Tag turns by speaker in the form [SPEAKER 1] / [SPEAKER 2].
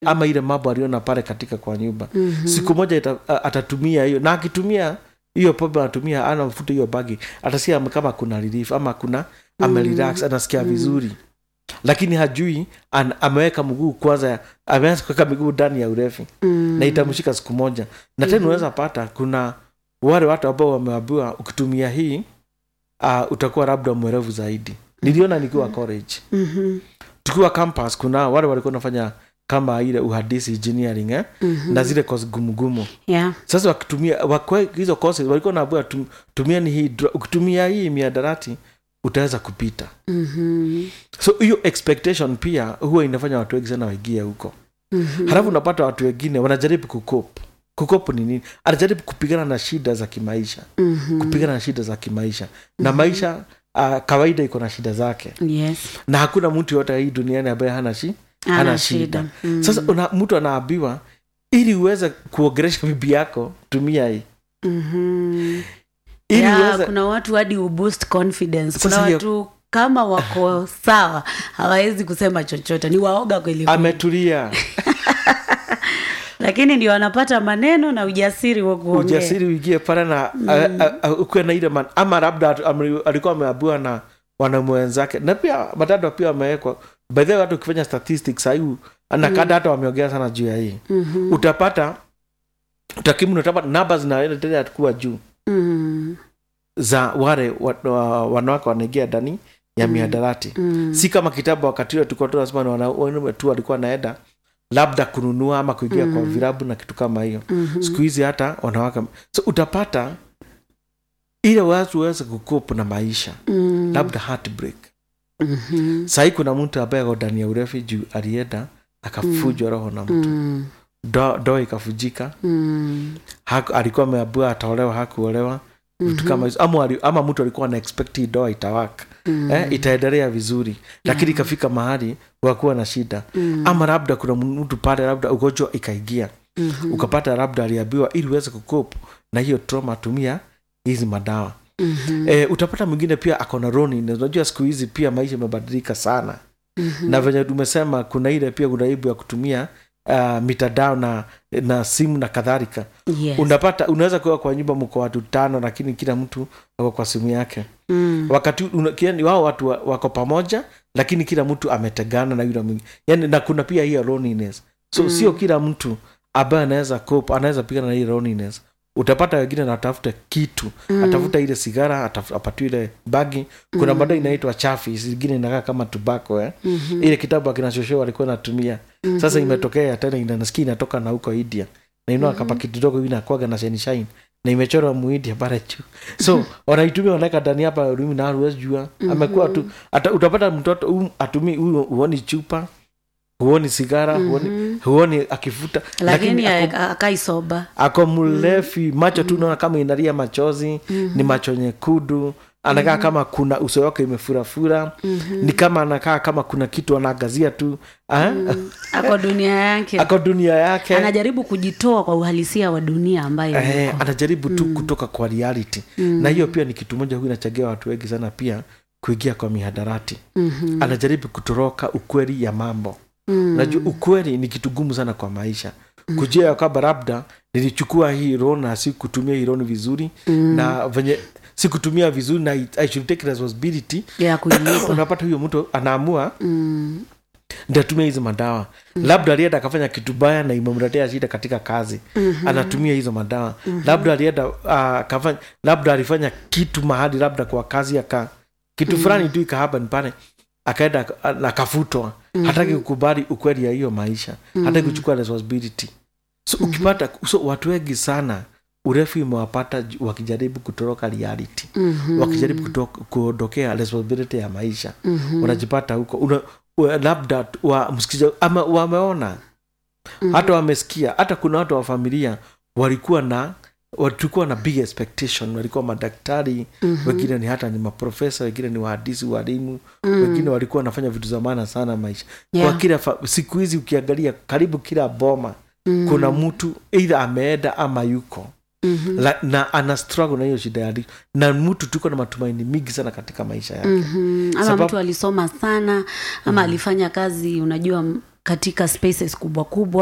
[SPEAKER 1] ama ile mambo aliona pale katika kwa nyumba mm-hmm. siku moja ita, a- atatumia hiyo na akitumia hiyo pombe anatumia ana mfuta hiyo bagi atasikia kama kuna relief ama kuna amerelax anasikia vizuri lakini hajui an, ameweka mguu kwanza ameanza kuweka miguu ndani ya urefi
[SPEAKER 2] Mm.
[SPEAKER 1] na itamshika siku moja na tena unaweza pata kuna wale watu ambao wameambiwa ukitumia hii uh, utakuwa labda mwerevu zaidi niliona nikiwa college
[SPEAKER 2] Mhm.
[SPEAKER 1] tukiwa campus kuna wale walikuwa nafanya kama ile uhadisi engineering eh?
[SPEAKER 2] Mhm.
[SPEAKER 1] na zile kozi gumugumu
[SPEAKER 2] Yeah.
[SPEAKER 1] sasa wakitumia wakwe, hizo courses walikuwa naambia tum, tumieni hii dra- ukitumia hii miadarati utaweza kupita
[SPEAKER 2] Mhm.
[SPEAKER 1] so hiyo expectation pia huwa inafanya watu wengi sana waingie huko
[SPEAKER 2] Mhm.
[SPEAKER 1] halafu unapata watu wengine wanajaribu kukop kukop ni nini anajaribu kupigana na shida za kimaisha
[SPEAKER 2] Mhm.
[SPEAKER 1] kupigana na shida za kimaisha na maisha uh, kawaida iko na shida zake
[SPEAKER 2] Yes.
[SPEAKER 1] na hakuna mtu yote hii duniani ambaye hana shi
[SPEAKER 2] Hana
[SPEAKER 1] hana
[SPEAKER 2] shida.
[SPEAKER 1] shida
[SPEAKER 2] Mm.
[SPEAKER 1] sasa una, mtu anaambiwa ili uweze kuogeresha bibi yako tumia hii
[SPEAKER 2] Mhm.
[SPEAKER 1] ili
[SPEAKER 2] Yeah,
[SPEAKER 1] uweze
[SPEAKER 2] kuna watu hadi uboost confidence kuna
[SPEAKER 1] Sasa hiyo-
[SPEAKER 2] watu kama wako sawa hawawezi kusema chochote ni waoga kweli kweli.
[SPEAKER 1] ametulia
[SPEAKER 2] lakini ndio wanapata maneno na ujasiri wa kuongea
[SPEAKER 1] ujasiri uingie pale na mm. ukuwe na ile man, ama labda atu- ame- alikuwa ameambiwa na wanaume wenzake na pia matatu pia wamewekwa by the way hata ukifanya statistics sahii nakada hata wameongea sana juu ya hii
[SPEAKER 2] Mhm.
[SPEAKER 1] utapata utakimu utapata namba zinaendelea kuwa juu
[SPEAKER 2] Mhm.
[SPEAKER 1] za wale wa- wa- wanawake wanaingia ndani ya miadarati
[SPEAKER 2] Mhm.
[SPEAKER 1] si kama kitabu wakati ule tulikuwa tunasema ni wanaume tu walikuwa naenda labda kununua ama kuingia kwa virabu na kitu kama hiyo
[SPEAKER 2] Mhm.
[SPEAKER 1] siku hizi hata wanawake so utapata ile watu waweze kukopu na maisha
[SPEAKER 2] Mhm.
[SPEAKER 1] labda heartbreak
[SPEAKER 2] Mhm.
[SPEAKER 1] sahii kuna mtu ambaye ako ndani ya urefi juu alienda akafujwa roho na mtu
[SPEAKER 2] Mhm.
[SPEAKER 1] do, do ikafujika
[SPEAKER 2] Mhm.
[SPEAKER 1] haku, alikuwa ameabua ataolewa hakuolewa vitu kama hizo ama, wali- ama mtu alikuwa na expect hii doa itawaka
[SPEAKER 2] Mhm.
[SPEAKER 1] eh, itaendelea vizuri lakini ikafika mahali wakuwa na shida
[SPEAKER 2] Mhm.
[SPEAKER 1] ama labda kuna mtu pale labda ugonjwa ikaingia
[SPEAKER 2] Mhm.
[SPEAKER 1] ukapata labda aliambiwa ili uweze kukopu na hiyo trauma tumia hizi madawa
[SPEAKER 2] Mhm.
[SPEAKER 1] e, utapata mwingine pia akona roni unajua siku hizi pia maisha imebadilika sana
[SPEAKER 2] Mhm.
[SPEAKER 1] na venye tumesema kuna ile pia kuna aibu ya kutumia uh, mitandao na, na simu na kadhalika
[SPEAKER 2] Yes.
[SPEAKER 1] unapata unaweza kuwa kwa nyumba mko watu tano lakini kila mtu ako kwa simu yake
[SPEAKER 2] Mhm.
[SPEAKER 1] wakati una- kiani wao watu wa- wako pamoja lakini kila mtu ametegana na yule mwingine yani na kuna pia hiyo loneliness so sio kila mtu ambaye anaweza cope anaweza pigana na hii loneliness utapata wengine anatafuta kitu mm. atafuta ile sigara ataf- apatiwe ile bagi kuna mm. baadae inaitwa chafi zingine inakaa kama tubako eh? mm-hmm. ile kitabu akina shosho walikuwa natumia mm-hmm. sasa imetokea tena inanasikia inatoka na huko india na inua mm-hmm. kapaki kidogo hivi nakwaga na shine shine na imechorwa muindia pale juu so wanaitumia wanaweka ndani hapa rumi na huwezi jua amekuwa tu ata, utapata mtoto um, atumii huyu huoni chupa huoni sigara huoni, huoni akifuta
[SPEAKER 2] lakini
[SPEAKER 1] ako-
[SPEAKER 2] akaisoba
[SPEAKER 1] ako mlefi macho tu naona kama inalia machozi ni macho nyekundu anakaa kama kuna uso wake imefurafura ni kama anakaa kama kuna kitu anaangazia tu ah?
[SPEAKER 2] ako dunia yake
[SPEAKER 1] ako dunia yake
[SPEAKER 2] anajaribu kujitoa kwa uhalisia wa dunia ambayo
[SPEAKER 1] eh,
[SPEAKER 2] yuko.
[SPEAKER 1] anajaribu tu kutoka kwa reality na hiyo pia ni kitu moja huyu inachangia watu wengi sana pia kuingia kwa mihadarati
[SPEAKER 2] Mhm.
[SPEAKER 1] anajaribu kutoroka ukweli ya mambo najua ukweli ni kitu gumu sana kwa maisha kujua ya kwamba labda nilichukua hii loan na sikutumia hii loan vizuri na venye sikutumia vizuri na I, I should take responsibility
[SPEAKER 2] ya kuilipa
[SPEAKER 1] unapata huyo mtu anaamua
[SPEAKER 2] Mm.
[SPEAKER 1] ndatumia hizi madawa labda alienda akafanya kitu baya na imemletea shida katika kazi anatumia hizo madawa labda alienda uh, akafanya labda alifanya kitu mahali labda kwa kazi aka kitu fulani tu ikahappen pale akaenda aka- na akafutwa hataki kukubali ukweli ya hiyo maisha hataki kuchukua responsibility so ukipata so watu wengi sana urefu imewapata ju- wakijaribu kutoroka reality wakijaribu kuto- kuondokea responsibility ya maisha unajipata huko una, wa- labda tu- wa, msikiza, ama wameona hata wamesikia hata kuna watu wa familia walikuwa na walikuwa na big expectation walikuwa madaktari wengine ni hata ni maprofesa wengine ni wahandisi walimu wengine walikuwa wanafanya vitu za maana sana maisha
[SPEAKER 2] Yeah.
[SPEAKER 1] kwa kila fa- siku hizi ukiangalia karibu kila boma kuna mtu eidha ameenda ama yuko La, na ana struggle na hiyo shida ya addiction. na mtu tuko na matumaini mingi sana katika maisha yake
[SPEAKER 2] Mhm. ama
[SPEAKER 1] Sababu-
[SPEAKER 2] mtu alisoma sana ama alifanya kazi unajua m- katika spaces kubwa kubwa